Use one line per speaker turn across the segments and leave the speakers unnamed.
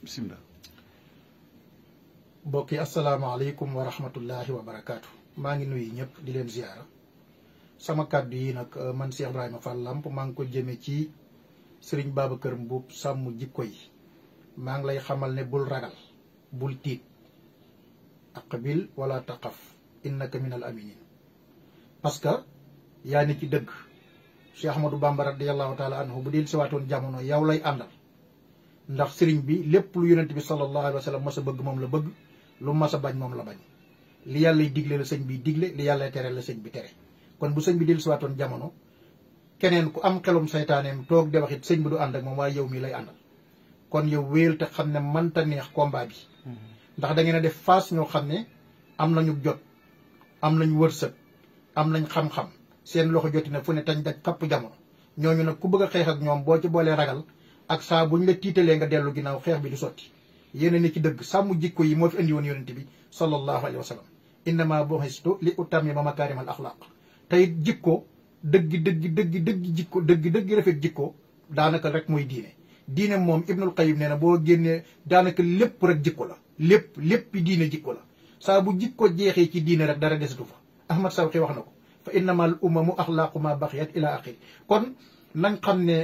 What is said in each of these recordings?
bisimilah.
mbokk yi asalaamaaleykum wa rahmatullahi wa barakaatu. maa ngi nuyu ñëpp di leen ziara sama kàddu yi nag man Cheikh Ibrahima Fall Lamp maa ngi ko jëme ci sëriñ Babacar Mbuub sàmm jikko yi maa ngi lay xamal ne bul ragal bul tiit aqbil wala taqaf innaka min al aminin parce que yaa ni ci dëgg Cheikh Ahmadou Bamba radiallahu taala anhu bu dil siwaatoon jamono yow lay àndal ndax sëriñ bi lépp lu yonent bi sallallahu alayhi wa sallam mas a bëgg moom la bëgg lu mas a bañ moom la bañ li yàllay digle la sëñ bi digle li yàllay tere la sëñ bi tere kon bu sëñ bi dil siwaatoon jamono keneen ku am xelum saytaaneem toog de waxit sëñ bi du ànd ak moom waaye yow mii lay àndal kon yow wéel te xam ne mënta neex combat bi ndax da ngeen a def face ñoo xam ne am nañu jot am nañu wërsëg am nañ xam-xam seen loxo joti na fu ne tañ daj kapp jamono ñooñu nag ku bëgg a xeex ak ñoom boo ci boolee ragal ak saa buñ la tiitalee nga dellu ginnaaw xeex bi du sotti yéen ni ci dëgg sàmm jikko yi moo fi indi woon yonente bi sallallahu alayhi wa sallam innama bu'istu li utammima makarim al axlaq tey jikko dëgg dëgg dëgg dëgg jikko dëgg dëgg rafet jikko daanaka rek mooy diine diine moom ibnul qayyim nee na boo génnee daanaka lépp rek jikko la lépp lépp diine jikko la saa bu jikko jeexee ci diine rek dara desatu fa ahmad sawqi wax na ko fa innama al umamu axlaaqu ma baxiyat ila axiri kon nañ xam ne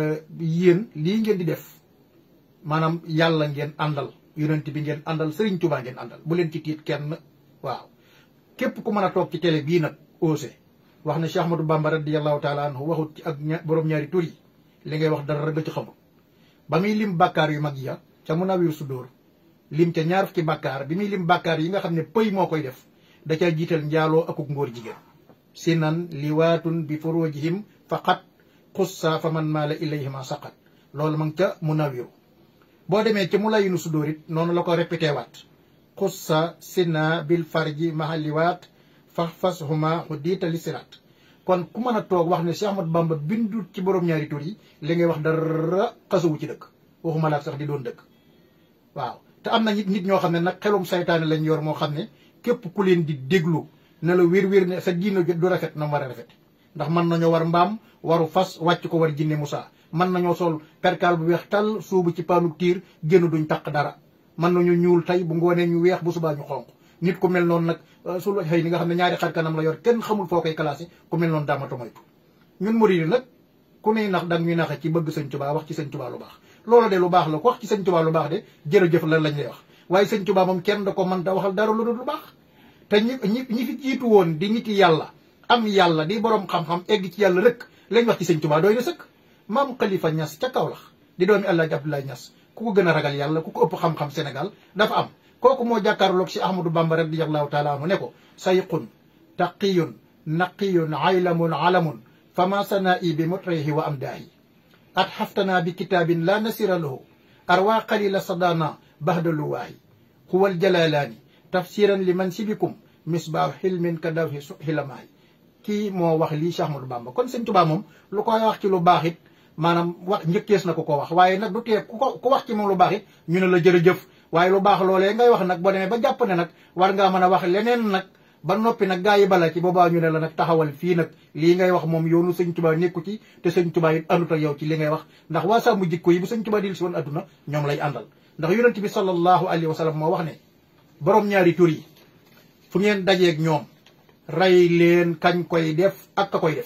yéen lii ngeen di def maanaam yàlla ngeen àndal yonent bi ngeen àndal sëriñ Tuubaa ngeen àndal bu leen ci tiit kenn waaw képp ku mën a toog ci télé bii nag osé wax ne Cheikh Ahmadou Bamba radiallahu taala anhu waxut ci ak borom ñaari tur yi li ngay wax dara nga ci xamul ba muy lim bàkkaar yu mag ya ca Munawwirus Sudûr lim ca ñaar fukki bàkkaar bi muy lim bàkkaar yi nga xam ne pëy moo koy def da ca jiital njaaloo akuk ngóor jigéen sinan liwaatun bi furujihim faqat xussa fa man maala ilayhima saqat loolu ma ngi ca Munawwir boo demee ca Mulayyinu Sudûr it noonu la ko répété waat xussa sina bil farji mahaliwaat fa fashuma xudiita li siraat kon ku mën a toog wax ne Cheikh Ahmadou Bamba bindut ci borom ñaari tur yi li ngay wax dara xasuwu ci dëkk waxuma laa sax di doon dëkk waaw te am na nit nit ñoo xam ne nag xelum saytaane lañ yor moo xam ne képp ku leen di déglu ne la wér wér ne sa diina du rafet na mu war a rafet ndax mën nañoo war mbaam waru fas wàcc ko war jinne Moussa mën nañoo sol perkaal bu weex tal suubu ci paanu tiir génn duñ taq dara mën nañu ñuul tey bu ngoonee ñu weex bu subaa ñu xonq nit ku mel noonu nag su la xëy ni nga xam ne ñaari xar kanam la yor kenn xamul foo koy classé ku mel noonu daamata moytu ñun murid nag ku ne nax dang ñuy naxe ci bëgg sëñ Tuubaa wax ci sëñ Tuubaa lu baax loolu de lu baax la ku wax ci sëñ Tuubaa lu baax de jërëjëf la lañ lay wax waaye sëñ Tuubaa moom kenn da ko mën da waxal dara lu dul lu baax te ñi ñi ñi fi jiitu woon di nit yàlla am yàlla di borom xam-xam egg ci yàlla rek lañ wax ci sëñ Tuubaa doy na sëkk maam Khalifa Niass ca Kaolack di doomi Alaaji Abdoulaye Niass ku ko gën a ragal yàlla ku ko ëpp xam-xam Sénégal dafa am kooku moo jàkkaarloog si Ahmadou Bamba radiyallahu taala anhu ne ko sayqun taqiyun naqiyun aylamun alamun fama sanaa'i bi mutrihi wa amdaahi at xaftanaa bi kitaabin la nasira lahu arwa qalila sadana bahda luwaahi huwa aljalalaani tafsiran li mansibikum misbaahu xilmin ka dawhi xilamaahi kii moo wax lii Cheikh Ahmadou Bamba kon sëñ Tuubaa moom lu koy wax ci lu baax it maanaam wax njëkkees na ko ko wax waaye nag du tee ku ko ku wax ci moom lu baax it ñu ne la jërëjëf waaye lu baax loolee ngay wax nag boo demee ba jàpp ne nag war ngaa mën a wax leneen nag ba noppi nag gaa yi bala ci boobaa ñu ne la nag taxawal fii nag lii ngay wax moom yoonu sëñ Tuubaa nekku ci te sëñ Tuubaa it àndut ak yow ci li ngay wax ndax waa sàmm jikko yi bu sëñ Tuubaa dil si woon adduna ñoom lay àndal ndax yonent bi sallallahu alayhi wa sallam moo wax ne borom ñaari tur yi fu ngeen dajeeg ñoom rey leen kañ koy def ak ka koy def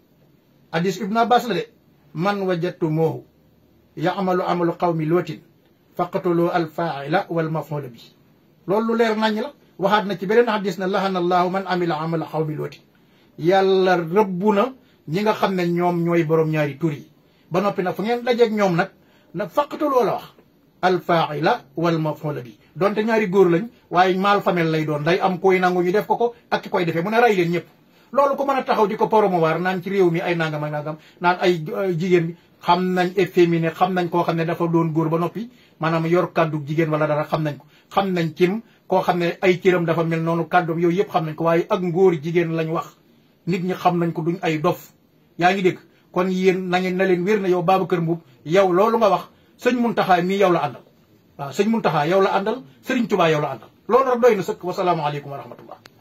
hadis ibnu abbas la de man wajadtu moohu yaamalu amalu qawmi lootin faqatuloo alfaila wal mafula bi loolu lu leer naññ la waxaat na ci beneen hadis na lahana allahu man amila amala qawmi lootin yàlla rëbbu na ñi nga xam ne ñoom ñooy borom ñaari tur yi ba noppi nag fu ngeen dajeeg ñoom nag nag faqatuloo la wax alfaila wal mafula bi donte ñaari góor lañ waaye maal famille lay doon day am koy nangu ñu def ko ko ak ki koy defee mu ne ray leen ñëpp loolu ko mën a taxaw di ko promouvoir naan ci réew mi ay nangam ak nangam naan ay jigéen bi xam nañ efféminé xam nañ koo xam ne dafa doon góor ba noppi maanaam yor kàddu jigéen wala dara xam nañ ko xam nañ cim koo xam ne ay cëram dafa mel noonu kàddoom yooyu yëpp xam nañ ko waaye ak ngóor jigéen lañ wax nit ñi xam nañ ko duñ ay dof yaa ngi dégg kon yéen na ngeen na leen wér na yow Babacar Mbuub yow loolu nga wax sëñ Muntaxa mii yow la àndal waaw sëñ Muntaxa yow la àndal Sëriñ Tubaa yow la àndal loolu rek doy na sëkk wasalaamualeykum wa rahmatullah